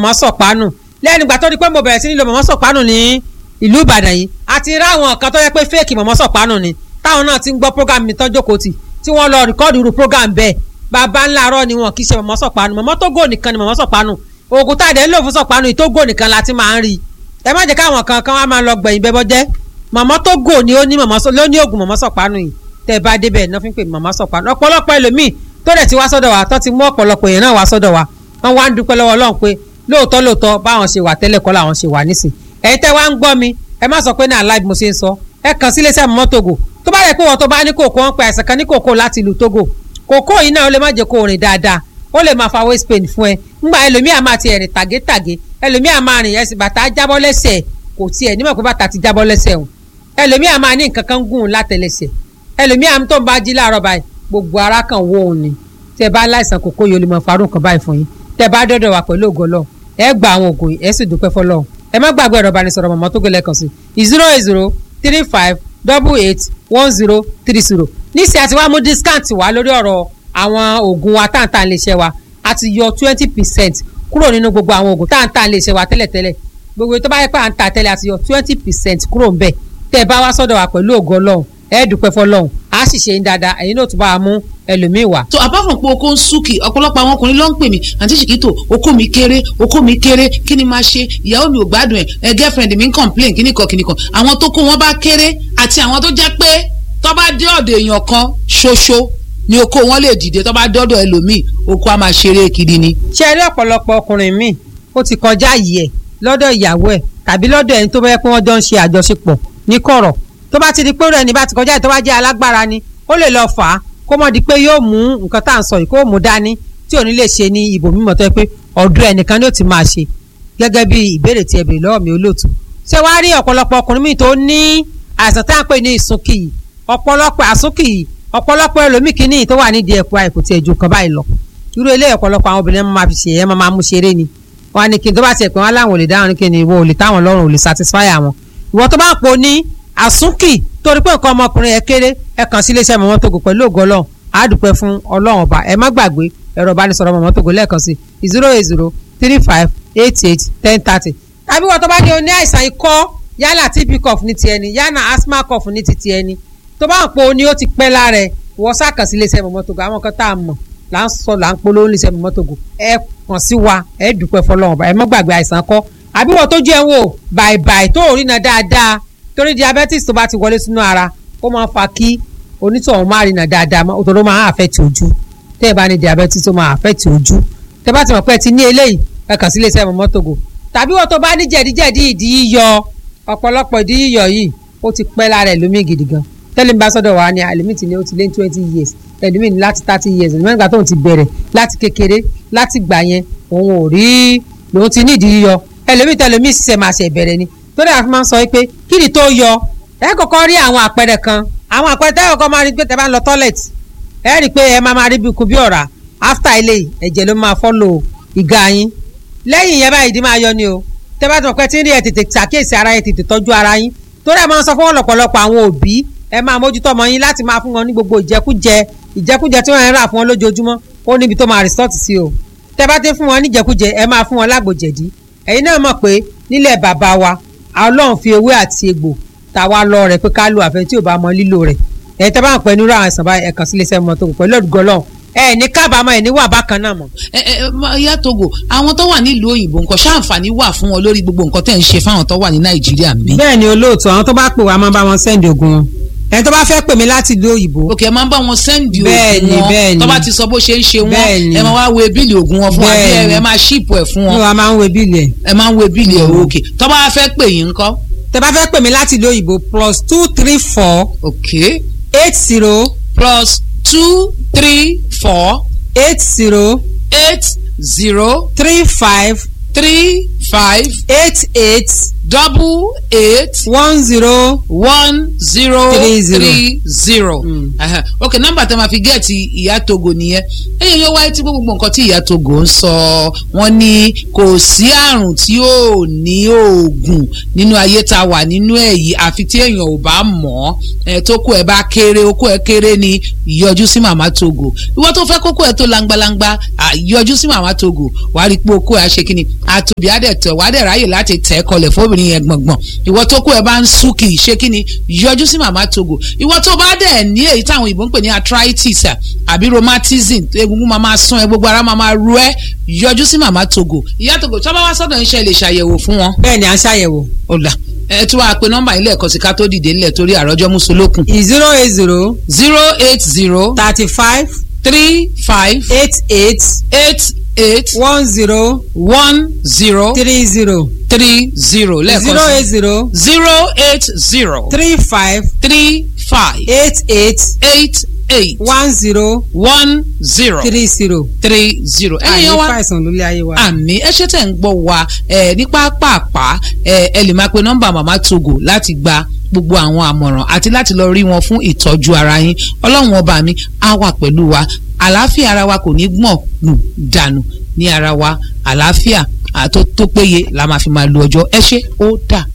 mọ̀mọ́ sọ̀pánù lẹ́nu ìgbà tó di pé mo bẹ̀rẹ̀ sí ní lo mọ̀mọ́ sọ̀pánù ní ìlú ìbàdàn yìí àti ráwọn kan tó yẹ pé fẹ́ẹ̀kì mọ̀mọ́ sọ̀pánù ni táwọn náà ti ń gbọ́ program mi tọ́jú kò tì tí wọ́n lọ rìkọ́ọ̀dù irú program bẹ́ẹ̀ bàbá ńlá arọ́ ni wọn kì í ṣe mọ̀mọ́ sọ̀pánù mọ̀mọ́ tó gò nìkan ni mọ̀mọ́ sọ̀pánù oògùn tá a dẹ̀ ń lò fún sọ̀pánù yìí tó gò nìkan la ti máa ń rí ẹ má jẹ́ káwọn kan kan wá máa lọ gbẹ̀yìn bẹ́bọ́ jẹ́ mọ̀mọ́ tó gò ni ó ní mọ̀mọ́ ló ní oògùn mọ̀mọ́ sọ̀pánù yìí tẹ́ ẹ bá débẹ̀ náà fi ń pè mọ̀mọ́ sọ̀pánù ọ̀pọ̀lọpọ̀ ẹlòmíì tó dẹ̀ ti wá sọ́dọ̀ wa tó ti mú ọ̀pọ̀lọpọ̀ èèyàn náà wá sọ́dọ̀ wa wọ́n wá ń dúpẹ́ lọ́wọ́ ọlọ́run pé lóòótọ́ lóòótọ́ báwọn ṣe wà tẹ́lẹ̀ kọ́ làwọn ṣe wà nísìn ẹ̀yin tẹ́ wá ń gbọ́ mi ẹ má sọ pé ní aláìbí mo ṣe ń sọ ẹ kàn sí iléeṣẹ́ mọ́mọ́ Togo tó bá yẹ pé wọ́n tó bá ní kòkó wọn pe àìsàn kan ní kòkó láti ìlú Togo kòkó yìí náà ó lè má jẹ́ kó rìn dáadáa ó lè máa fa waist pain fún ẹ ńgbà ẹlòmíà máa ti ẹ̀rìn tàgétàgé ẹlòmíà máa rìn ẹsẹ̀ bàtà jábọ́ lẹ́sẹ̀ kò tiẹ̀ nímọ̀ pé bàtà ti jábọ́ lẹ́sẹ̀ òun ẹlòmíà máa ní nǹkan kan gùn látẹlẹsẹ̀ ẹlòmíà tó ń bá jí láàárọ̀ báyìí gbogbo ara kan wó òun ni tẹ bá láìsàn kòkó yìí ó lè mọ farun kan báyìí fún yín tẹ bá dọ́dọ̀ wà pẹ̀lú ògo Ọlọ́run ẹ gba àwọn ògùn ẹ sì dúpẹ́ fọ́lọ́run ẹ má gbàgbé ẹ̀rọ ìbánisọ̀rọ̀ mọ̀mọ́ tó gbẹlẹ̀ kan sí zero eight zero three five double eight one zero three zero níṣẹ́ àti wàá mú discount wá lórí ọ̀rọ̀ àwọn oògùn wa táǹtà lè ṣe wa a ti yọ twenty percent kúrò nínú gbogbo àwọn oògùn táǹtà lè ṣe wa tẹ́lẹ̀tẹ́lẹ̀ gbogbo tó bá yẹ pé à ń ta tẹ́lẹ̀ a ti yọ twenty percent kúrò ń bẹ̀ tẹ́ ẹ bá wá sọ́dọ̀ wa pẹ̀lú ògo Ọlọ́run ẹ dúpẹ́ fọ́lọ́run a sì ṣe ń dáadáa ẹ̀yin náà tún bá a mú ẹlòmíì wá. so apart from pé oko ń súnkì ọ̀pọ̀lọpọ̀ àwọn ọkùnrin ló ń pè mí àǹtí ṣìkìtò oko mi kéré oko mi kéré kí ni máa ṣe ìyàwó mi ò gbádùn ẹ̀ ẹ girlfriend mi ń complain kíní kan kíní kan àwọn tó kó wọn bá kéré àti àwọn tó jẹ́ pé tó bá dé ọ̀dọ̀ èèyàn kan ṣoṣo ni oko wọn lè dìde tó bá dọ́dọ̀ ẹlòmíì oko a máa ṣeré kiri ni. ṣe rí ọ̀pọ̀lọpọ̀ ọkùnrin míì ó ti kọjá yìí ẹ̀ lọ́dọ̀ ìyàwó ẹ̀ tàbí lọ́dọ̀ ẹni tó bá yẹ pé wọ́n jọ ń ṣe àjọṣepọ̀ ní kọ̀rọ̀ tó bá ti di pé rẹ̀ ní bá ti kọjá tó bá jẹ́ alágbára ni ó lè lọ fà á kó mọ̀ di pé yóò mú nǹkan tá à ń sọ yìí kó mú dání tí ò ní lè ṣe ní ibò mímọ́ tó yẹ pé ọ̀dọ̀ ẹnìkan ni ó ti máa ṣe gẹ́gẹ́ bí ìbéèrè tí ẹ béèrè lọ́wọ́ mi olóòtú ṣé wàá rí ọ̀pọ̀lọpọ̀ ọkùnrin míì tó ní àìsàn tá à ń pè ní ìsúnkì yìí ọ̀pọ̀lọpọ̀ àsúnkì yìí ọ̀pọ̀lọpọ̀ ẹlòmíì kìíní tó wà nídìí ẹ̀kọ́ àìkú tí ẹ̀jú kan báyìí lọ irú ilé ọ̀pọ̀lọpọ̀ àwọn obìnrin máa fi ṣe ẹ̀ máa mú ṣeré ni wọn ni kí n tó bá tiẹ̀ pé wọn láwọn ò lè dáhùn ní kí ni ìwọ ò lè táwọn lọ́rùn ò lè satisfy àwọn ìwọ tó bá ń po ní àsúnkì torí pé nǹkan ọmọkùnrin ẹ kéré ẹ kàn sí iléeṣẹ́ mọ̀mọ́ Togo pẹ̀lú ògo Ọlọ́run á dúpẹ́ fún Ọlọ́run ọba ẹ má gbàgbé ẹ̀rọ ìbánisọ̀rọ̀ mọ̀mọ́ Togo lẹ́ẹ̀kan sí zero eight zero three five eight eight ten thirty tàbí wọ́n tó bá jẹ́ oní àìsàn ikọ́ yálà TB cough ní ti ẹni yálà asthma cough ní ti ti ẹni tó bá ń po ni ó ti pẹ́ lára ẹ̀ wọ́n sàkàn sí iléeṣẹ́ mọ̀mọ́ Togo àwọn kan tá a mọ̀ là ń sọ là ń polówó iléeṣẹ́ mọ̀mọ́ Togo ẹ kàn sí wa ẹ dúpẹ́ fọlọ́run ọba ẹ má gbàgbé àìsàn kọ́ àbí wọ́n tó jẹ́ wò bàìbàì tó rí na dáadáa torí diabetes tó bá ti wọlé sínú ara ó máa ń fa kí onítọ̀hún máa rìnà dáadáa òtò ló máa affect ojú tẹ́ ẹ bá ní diabetes tó máa affect ojú tẹ́ bá ti mọ̀ pé ẹ ti ní eléyìí ẹ kàn sí iléeṣẹ́ mọ̀mọ́ Togo tàbí wọ́n tó bá ní jẹ̀díjẹ̀dí ìdí yíyọ ọ̀pọ̀lọpọ̀ ìdí yíyọ yìí ó ti pẹ́ lára ẹlòmí gidi gan tẹ́lẹ̀ ń bá sọ́dọ̀ wa ni ẹlòmí ti ní ó ti lé twenty years ẹlòmí ní láti thirty years ẹlòmí nígbà tóun ti bẹ̀rẹ̀ láti kékeré láti gbà yẹn òun ò rí lòun ti ní ìdí yíyọ ẹlòmí tẹlòmí ṣiṣẹ́ máa ṣe ìbẹ̀rẹ̀ ni tó dáa fi máa ń sọ pé kí ni tó yọ ẹ kọ́kọ́ rí àwọn àpẹẹrẹ kan àwọn àpẹẹrẹ tẹ́ kọ́kọ́ máa rí pé tẹ́ bá ń lọ toilet ẹ rí i pé ẹ máa máa rí bí ikú bí ọ̀rá after ilé ẹ̀jẹ̀ ló máa follow ìga yín lẹ́yìn yẹn báyìí ìdí máa yọ ni o tẹ́ bá ti mọ̀ pé tí ń rí ẹ tètè ṣàkíyèsí ara yẹn tètè tọ́jú ara yín torí ẹ máa ń sọ fún ọ̀pọ̀lọpọ̀ àwọn òbí ẹ máa mójútó ọmọ yín láti máa fún wọn ní gbogbo ìjẹkújẹ ìjẹkújẹ tí wọ́n ń rà fún wọn lójoojúmọ́ ó níbi tó máa resort sí o tẹ́ bá ti fún wọn ní ìjẹkújẹ ẹ máa fún wọn lágbòjẹ̀dí ẹ̀yin náà mọ̀ pé nílẹ̀ bàbá wa ọlọ́run fi ewé àti egbò ta wá lọ rẹ̀ pé ká lo àfẹ́ tí ò bá mọ lílò rẹ̀ ẹ̀ tẹ́ bá ń pẹ́ nírú àwọn àìsàn báyìí ẹ̀kan sílé iṣẹ́ mọ́ Togo pẹ̀lú ọ̀dùgọ́ ọlọ́run ẹ̀ ní kábàámọ̀ ẹ̀ ní wà bákan náà mọ̀. ẹ ẹ ìyá Togo àwọn tó wà nílùú òyìnbó nǹkan ṣáǹfààní wà fún wọn lórí gbogbo nǹkan tẹ̀ ń ṣe fáwọn tó wà ní Nàìjíríà mi. bẹ́ẹ̀ ni olóòtú àwọn tó bá pè wá máa bá wọn sẹ́ndì ogun wọn ẹni tó bá fẹ́ pè mí láti ìlú òyìnbó. òkè ẹ máa ń bá wọn sẹ́ndì Bẹ́ẹ̀ni, oògùn bẹ́ẹ̀ni. wọn tó bá ti sọ bó ṣe ń ṣe wọn Bẹ́ẹ̀ni. ẹ máa wá wo bíìlì oògùn wọn fún wa bí Bẹ́ẹ̀ni. ẹ máa ṣíìpù ẹ̀ fún ní wọn wa máa ń wo bíìlì ẹ̀. ẹ máa ń wo bíìlì ẹ̀ òkè tó bá fẹ́ pè yín ńkọ́. tẹ́ bá fẹ́ pè mí láti ìlú òyìnbó plus two three four òkè eight zero plus two three four eight zero eight zero three five three five eight eight double eight one zero one zero Three zero. three zero. Mm. Aha. ok nọ́mbà tẹ́ máa fi gẹẹti ìyá togo nìyẹn ẹ̀yin yóò wáyé tí gbogbo nǹkan tí ìyá togo ń sọ wọ́n ní kò sí àrùn tí ò ní oògùn nínú ayé tá a wà nínú ẹ̀ yìí àfi tí èèyàn ò bá mọ̀ ọ́ tó kó ẹ bá kéré okó ẹ kéré ni yọjú sí màmá togo ìwọ tó fẹ́ kókó ẹ tó langbalangba à, yọjú sí màmá togo wàá rí i pé okó ẹ á ṣe kíni àtòbí á dẹ̀ tẹ̀ wàá dẹ̀ ráyè láti tẹ̀ ẹ́ kọlẹ̀ fóbìnrin yẹn gbọ̀ngbọ̀n ìwọ tó kó ẹ bá ń súnkì ṣe kíni yọjú sí màmá togo ìwọ tó bá dẹ̀ ní èyí táwọn òyìnbó ń pè ní arthritis à, àbí rheumatism egungun máa máa sún ẹ gbogbo ara máa máa ru ẹ yọjú sí màmá togo ìyá togo tí wọ́n bá wá sọ́dọ̀ ń ṣe lè ṣàyẹ̀wò fún wọn bẹ́ẹ̀ ni à ń ṣàyẹ̀wò ọ̀la ẹ tún wá pe nọ́mbà ilé ẹ̀kọ́ sí ká tó dìde ńlẹ̀ torí àròjọ mùsùlùkùn zero eight zero zero eight zero thirty five three five eight eight eight eight one zero one zero three zero three zero zero lẹ́ẹ̀kan eight sí zero zero eight zero three five three five eight eight eight eight one zero one zero three zero. three zero ẹ̀yin àyè yẹn wá fàìsàn lórí ayé wa. àmì ẹ ṣe tẹ̀ ń gbọ́ wa ẹ ní pápápá ẹ ẹ lè máa pe nọ́mbà màmá togo láti gba gbogbo àwọn àmọ̀ràn àti láti lọ rí wọn fún ìtọ́jú ara yín ọlọ́run ọba mi á wà pẹ̀lú wa àlàáfíà ara wa kò ní gbọ̀n nù dànù ní ara wa àlàáfíà àtó tó péye la máa fi máa lo ọjọ́ ẹ ṣé ó dà